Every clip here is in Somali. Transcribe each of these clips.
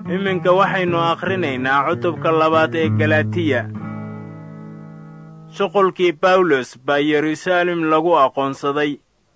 iminka waxaynu akhrinaynaa cutubka labaad ee galatiya shuqulkii bawlos baa yeruusaalem lagu aqoonsaday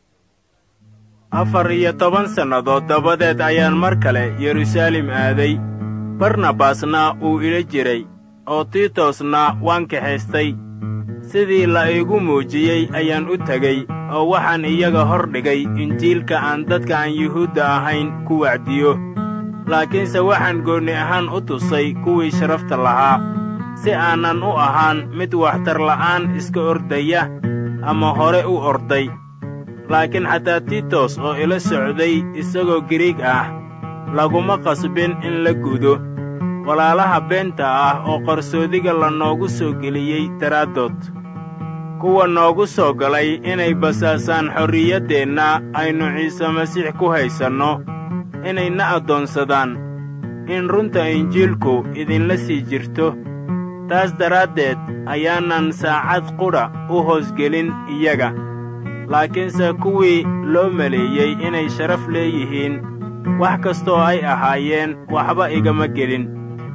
afar iyo toban sannadood dabadeed ayaan mar kale yeruusaalem aaday barnabasna uu ila jiray oo tiitosna waan kaxaystay sidii la iigu muujiyey ayaan u tegey oo waxaan iyaga hor dhigay injiilka aan dadka aan yuhuudda ahayn ku wacdiyo laakiinse waxaan goonni ahaan u tusay kuwii sharafta lahaa si aanan u ahaan mid waxtar la'aan iska ordaya ama hore u orday laakiin xataa tiitos oo ila socday isagoo giriig ah laguma qasbin in la gudo walaalaha beenta ah oo qarsoodiga la noogu soo geliyey daraaddood kuwa noogu soo galay inay basaasaan xorriyaddeenna aynu ciise masiix ku haysanno inay na addoonsadaan in runta injiilku idinla sii jirto taas daraaddeed ayaanan saacad qudha u hoosgelin iyaga laakiinse kuwii loo maleeyey inay sharaf leeyihiin wax kastoo ay ahaayeen waxba igama gelin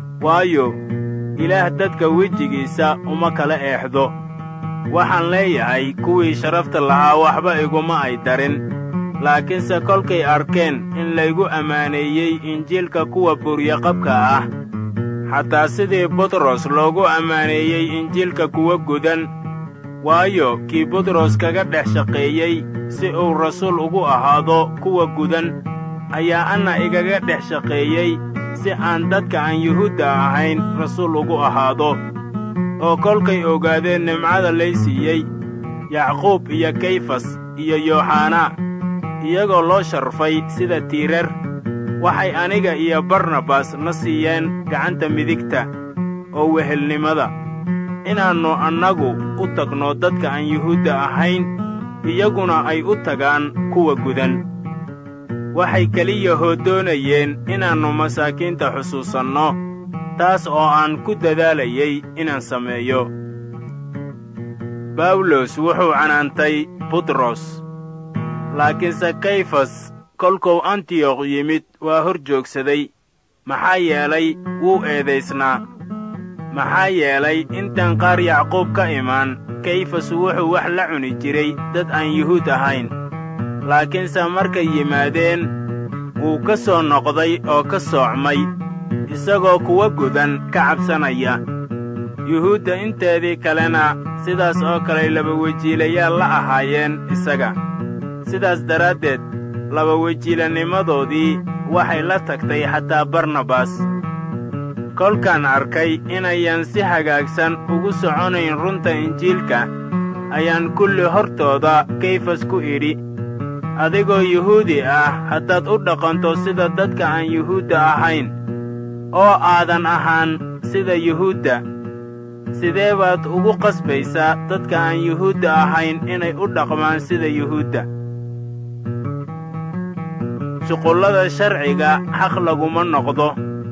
waayo ilaah dadka wejigiisa uma kala eexdo waxaan leeyahay kuwii sharafta lahaa waxba iguma ay darin laakiinse kolkay arkeen in laygu ammaaneeyey injiilka kuwa buryaqabka ah xataa sidii butros loogu ammaaneeyey injiilka kuwa gudan waayo kii butros kaga dhex shaqeeyey si uu rasuul ugu ahaado kuwa gudan ayaa anna igaga dhex shaqeeyey si aan dadka aan yuhuudda ahayn rasuul ugu ahaado oo kolkay ogaadeen nimcada lay siiyey yacquub iyo kayfas iyo yooxanaa iyagoo loo sharfay sida tiirar waxay aniga iyo barnabas na siiyeen gacanta midigta oo wehelnimada inaannu annagu u tagno dadka aan yuhuudda ahayn iyaguna ay u tagaan kuwa gudan waxay keliya hoodoonayeen inaannu masaakiinta xusuusanno taas oo aan ku dadaalayey inaan sameeyo bawlos wuxuu canaantay butros laakiinse kayfas kolkuu antiyokh yimid waa hor joogsaday maxaa yeelay wuu eedaysnaa maxaa yeelay intaan qaar yacquub ka imaan kayfas wuxuu wax la cuni jiray dad aan yuhuud ahayn laakiinse markay yimaadeen wuu ka soo noqday oo ka soocmay isagoo kuwa gudan ka cabsanaya yuhuudda inteedii kalena sidaas oo kaley labawejiilayaal la ahaayeen isaga sidaas daraaddeed labawejiilanimadoodii waxay la tagtay xataa barnabas kolkaan arkay inayan si hagaagsan ugu soconayn runta injiilka ayaan kulli hortooda kayfas ku idhi adigoo yuhuudi ah haddaad u dhaqanto sida dadka aan yuhuudda ahayn oo aadan ahaan sida yuhuudda sidee baad ugu qasbaysaa dadka aan yuhuudda ahayn inay u dhaqmaan sida yuhuudda shuqullada sharciga xaq laguma noqdo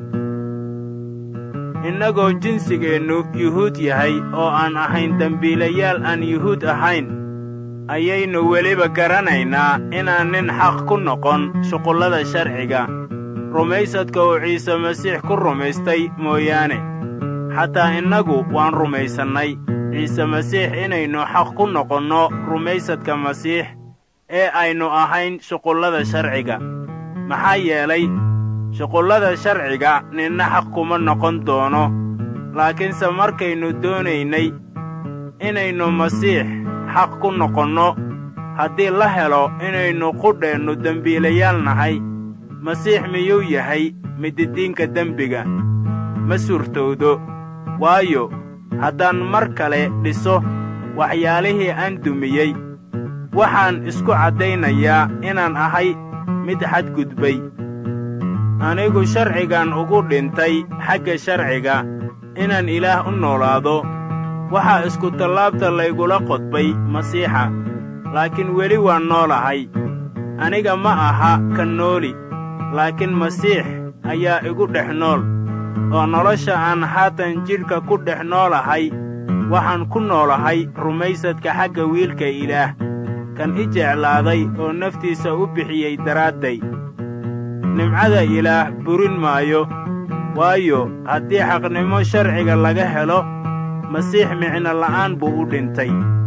innagoo jinsigeennu yuhuud yahay oo aan ahayn dembiilayaal aan yuhuud ahayn ayaynu weliba garanaynaa inaan nin xaq ku noqon shuqullada sharciga rumaysadka uu ciise masiix ku rumaystay mooyaane xataa innagu waan rumaysannay ciise masiix inaynu xaq ku noqonno rumaysadka masiix ee aynu ahayn shuqullada sharciga maxaa yeelay shuqullada sharciga ninna xaq kuma noqon doono laakiinse markaynu doonaynay inaynu masiix xaq ku noqonno haddii la helo inaynu qudheennu dembiilayaal nahay masiix miyuu yahay mididiinka dembiga ma suurtowdo waayo haddaan mar kale dhiso waxyaalihii aan dumiyey waxaan isku caddaynayaa inaan ahay mid xadgudbay anigu sharcigan ugu dhintay xagga sharciga inaan ilaah u noolaado waxaa iskutallaabta laygula qodbay masiixa laakiin weli waan noolahay aniga ma aha ka nooli laakiin masiix ayaa igu dhex nool oo nolosha aan haatan jidhka ku dhex noolahay waxaan ku noolahay rumaysadka xagga wiilka ilaah kan i jeclaaday oo naftiisa u bixiyey daraadday nimcada ilaah burin maayo waayo haddii xaqnimo sharciga laga helo masiix micno la'aan buu u dhintay